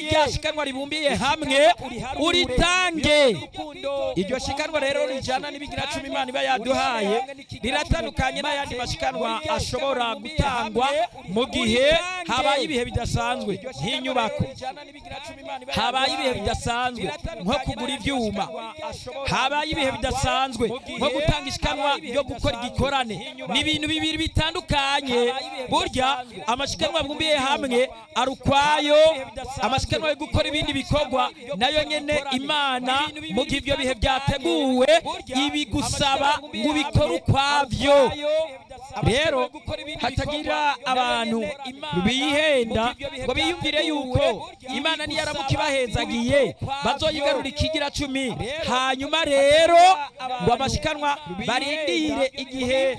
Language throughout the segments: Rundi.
rya shikanwa ribumbiye hamwe uritange iryo shikanwa rero rijana n'ibigira cumi imana iba yaduhaye riratandukanye n'ayandi mashikanwa ashobora gutangwa mu gihe habaye ibihe bidasanzwe nk'inyubako habaye ibihe bidasanzwe nko kugura ibyuma habaye ibihe bidasanzwe nko gutanga ishikanwa ryo gukora igikorane ni ibintu bibiri bitandukanye burya amashikanwa abumbiye hamwe ari ukwayo amashikanwa yo gukora ibindi bikorwa nayo nyene imana mu gihe ibyo bihe byateguwe ibigusaba ngo ubikore ukwavyo rero hatagira abantu bihenda ngo biyumvire yuko imana niyaramuka ibahezagiye bazoyigarura ikigira cumi hanyuma rero ngo amashikanwa barindire igihe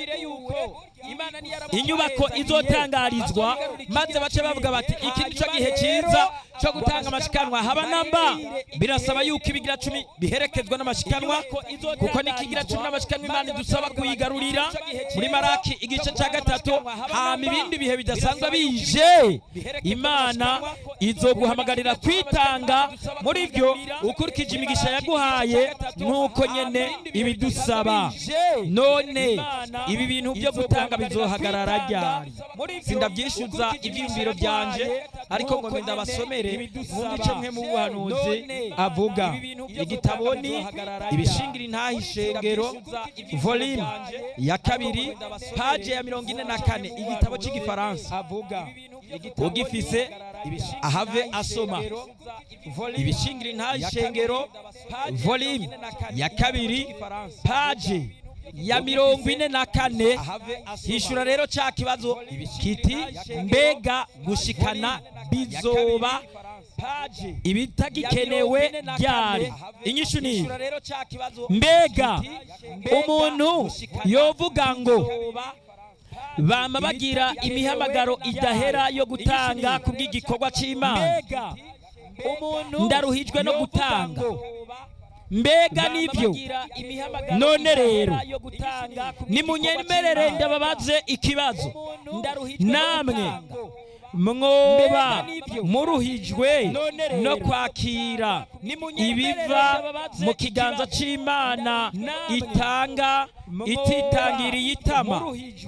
inyubako izotangarizwa maze bace bavuga bati iki nico gihe cyiza cyo gutanga amashikanwa haba namba birasaba yuko ibigira cumi biherekezwa n'amashikanwa kuko n'ikigira cumi n'amashikanwa imana idusaba kuyigarurira muri maraki igice cya gatatu hama ibindi bihe bidasanzwe bije imana izoguhamagarira kwitanga muri byo ukurikije imigisha yaguhaye nk'uko nyene ibidusaba none ibi bintu byo gutanga bizohagarara ryari sindabyishyuza ibyiyumviro byanje ariko ngo ndabasomere mu gice mwe mu buhanuzi avuga igitabo ni ibishingira intaha ishengero volume ya kabiri paje ya mirongo ine na kane igitabo cy'igifaransa ugifise ahave asoma ibishingira intaha ishengero volume ya kabiri paje ya mirongo ine na kane hishura rero cya kibazo kiti mbega gushikana bizoba ibitagikenewe ryari inyishu ni mbega umuntu yovuga ngo bama bagira imihamagaro idahera yo gutanga ku bw'igikorwa cy'imana ndaruhijwe no gutanga mbega nibyo none rero nimunyemerere ndababaze ikibazo namwe mwoba muruhijwe no kwakira ibiva mu kiganza cy'imana itanga ititangiriye itama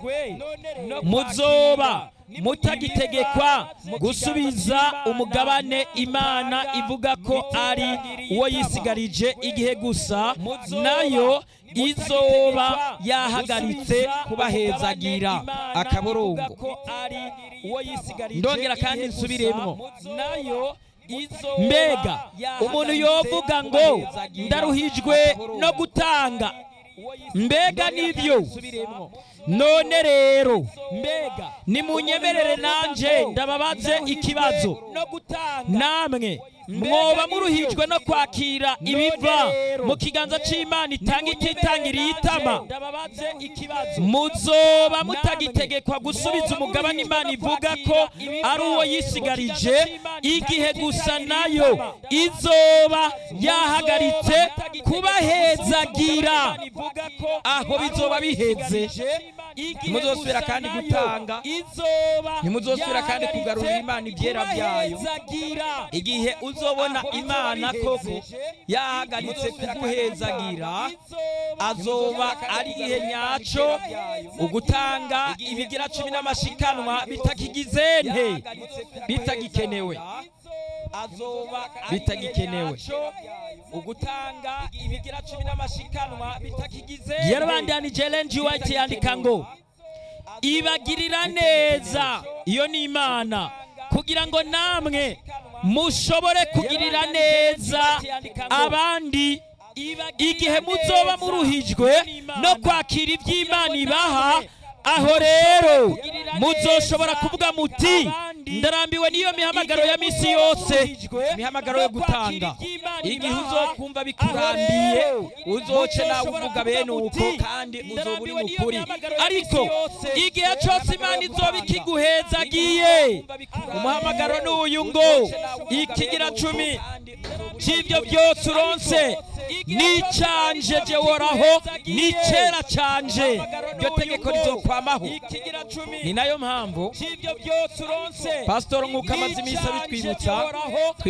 muzoba mutagitegekwa gusubiza umugabane imana ivuga ko ari uwo yisigarije igihe gusa nayo izoba yahagaritse kubahezagira akaburungu ndongera kandi nsubiremwo mbega umuntu yovuga ngo ndaruhijwe no gutanga mbega nibyo none rero mbega nimunyemerere nanje ndababaze ikibazo namwe mwoba muruhijwe no kwakira ibiva mu kiganza cy'imana itanga ititangiriye itama muzoba mutagitegekwa gusubiza umugabane imana ivuga ko ari uwo yisigarije igihe gusa nayo izoba yahagaritse kubahezagira aho bizoba biheze ntimuzosubira kandi gutanga ntimuzosubira kandi kugarurira imana ibyera byayo igihe uzobona imana koko yahagaritse kuguhezagira azoba ari igihe nyaco ugutanga ibigira cumi n'amashikanwa bitakigize nte bitagikenewe bitagikenewe ugutanga ibigira cumi n'amashikanwa bitakigize yarabandanije Ellen G. White yandika ngo ibagirira neza iyo ni imana kugira ngo namwe mushobore kugirira neza abandi igihe muzoba muruhijwe no kwakira iby'imana ibaha aho rero muzoshobora kuvuga muti ndarambiwe n'iyo mihamagaro ya misi yose imihamagaro yo gutanga igihe uzokumva bikurambiye uzoce nawe uvuga bene uko kandi uzoba uri mukuri ariko igihe cyose imana izoba ikiguhezagiye umuhamagaro n'uyu ngo ikigira cumi cy'ibyo byose uronse nicanje jeworaho nicera canje iryo tegeko rizokwamaho ni nayo mpamvu pasitoro nk'uko amaze iminsi abitwibutsa